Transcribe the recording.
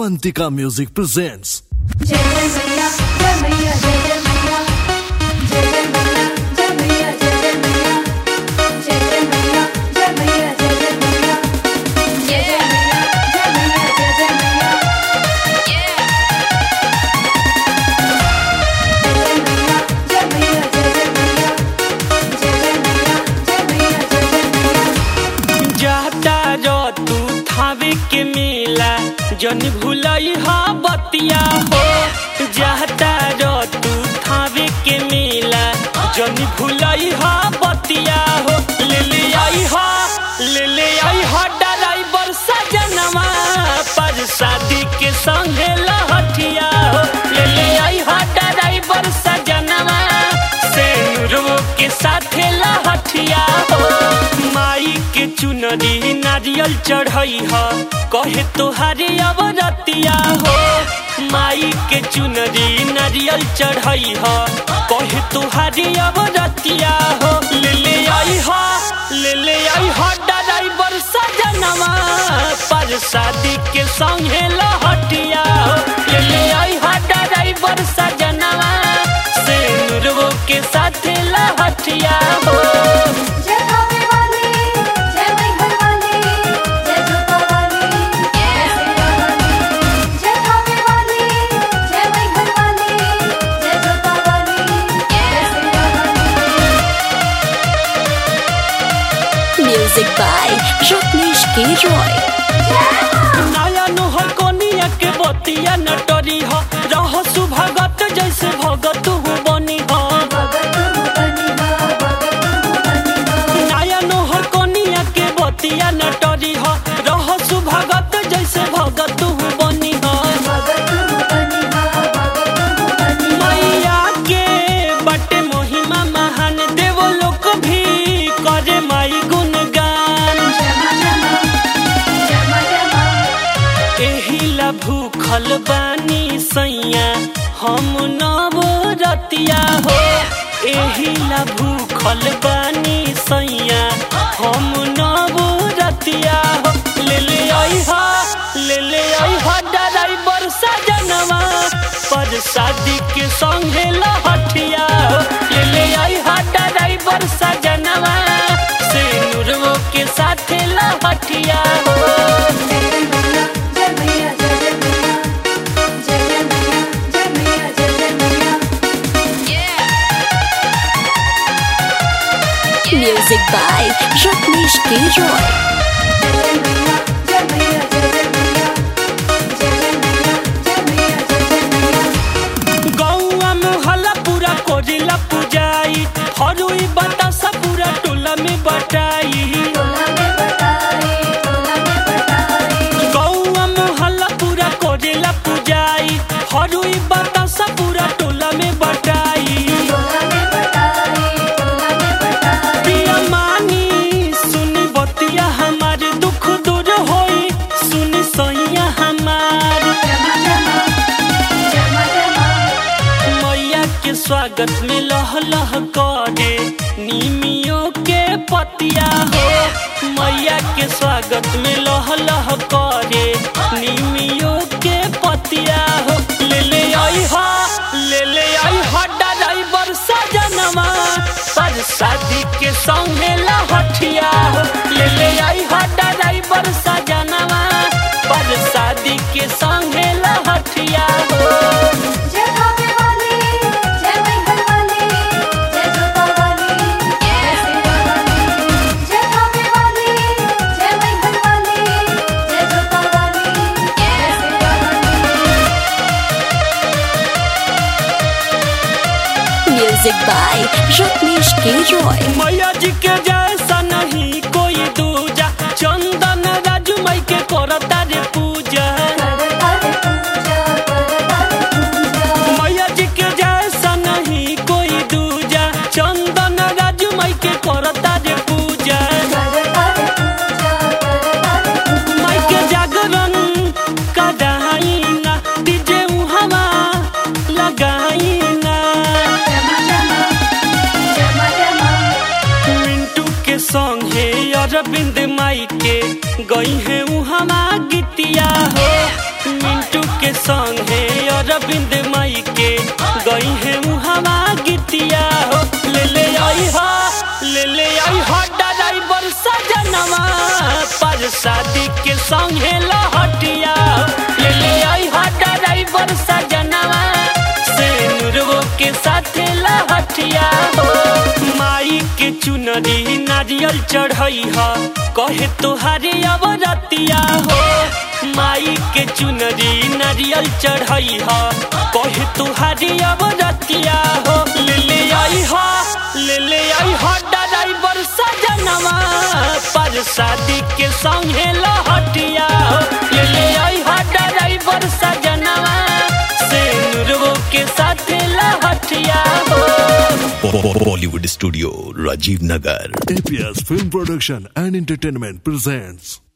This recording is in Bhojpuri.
Avantika Music presents जय जय मैया जय मैया जय जय मैया जय जय मैया जय मैया जय जय मैया जय जय मैया जय मैया जय जय मैया जय जय मैया जय मैया जय जय मैया जय मैया जय जय मैया जय जय मैया जय मैया जय जय मैया जाता रो तू थावे के मेला जन भूलई हा बतिया हो जाता रो तू थावे के मेला जन भूलई हा बतिया हो ले ले आई हा ले ले आई हा ड्राइवर सजनवा पर शादी के संगे लहठिया हो ले ले आई हा ड्राइवर सजनवा से नुरवो के साथे लहठिया हो माई के चुनरी नारियल चढ़ई ह कहे तोहारे अब रतिया हो माई के चुनरी नारियल चढ़ई ह कहे तोहारे अब रतिया हो ले ले आई ह ले ले आई ह ड्राइवर सजनवा पर शादी के संगे लहटिया हो ले ले आई ह ड्राइवर सजनवा से नुरवो के साथे लहटिया हो जय खावे वाली जय मैहर वाली जय जोता वाली जय सेरा वाली जय खावे वाली जय मैहर वाली जय जोता वाली जय सेरा वाली Music by Rajneesh K. Roy. नया नोहर कोनिया के बतिया नटरी ह रह सुभगत जैसे भगत हूँ बनी ह भगत बनी बा भगत बनी बा नया नोहर कोनिया के बतिया नटरी ह रह सुभगत जैसे भगत हूँ बनी ह भगत बनी बा भगत बनी बा मैया के बटे महिमा महान देव लोक भी करे माई गुणगान जमा जमा जमा जमा एहिला भूखल बानी सैया हम नव रतिया हो एहिला भूखल बानी सैया हम नव रतिया हो ले ले आई हा ले ले आई हा ड्राइवर सजनवा पर शादी के संगे लहठिया हो ले ले आई हा ड्राइवर सजनवा से नुरवो के साथे लहठिया हो जय मैया जय मैया जय जय मैया जय जय मैया जय मैया जय जय मैया Music by Rajneesh K. Roy. जय मैया जय मैया जय जय मैया जय जय मैया जय मैया जय जय मैया गौआ मोहल्ला पूरा कोरिला पुजाई हरुई बतासा पूरा टोला में बटाई टोला में बटाई टोला में बटाई गौआ मोहल्ला पूरा कोरिला पुजाई हरुई बतासा पूरा टोला में बटाई टोला में बटाई टोला में बटाई पिया मानी सुनी बतिया हमार दुख दूर होई सुनी सैया हमार जमा जमा जमा जमा मैया के स्वागत में लह लह करे नीमियों के पतिया हो मैया के स्वागत में लह लह करे नीमियों के पतिया हो ले ले आई हा ले ले आई हा ड्राइवर सजनवा पर शादी के संगे लहठिया हो ले ले आई हा ड्राइवर सजनवा पर शादी के संगे लहठिया हो जय खावे वाली जय मैहर वाली जय जोता वाली जय सेरा वाली जय खावे वाली जय मैहर वाली जय जोता वाली जय सेरा वाली Music by Rajneesh K. Roy. मैया जी के जैसा नहीं कोई दूजा चंदन राजू माई के करता रे पूजा करता रे पूजा करता रे पूजा मैया जी के जैसा नहीं कोई दूजा चंदन राजू माई के करता रे पूजा करता रे पूजा करता रे पूजा माई के जागरण कदाईना डीजे उहवा लगाईना जमा जमा जमा जमा मिंटू के संगे अरविंद माई के गई है उहवा गीतिया हो मिंटू अरविंद माई के गई है मुहावा गीतिया हो ले ले आई हा ले ले आई हा ड्राइवर सजनवा पर शादी के संगे लहटिया ले ले आई हा ड्राइवर सजनवा से नुरवो के साथे लहटिया हो माई के चुनरी नारियल चढ़ई ह कहे तोहारे अब रतिया हो माई के चुनरी नारियल चढ़ई ह कहे तोहारे अब रतिया हो ले ले आई हा ले ले आई हा ड्राइवर सजनवा पर शादी के संगे लहटिया हो ले ले आई हा ड्राइवर सजनवा से नुरवो के साथे लहटिया हो Bollywood Studio, Rajiv Nagar. APS Film Production and Entertainment presents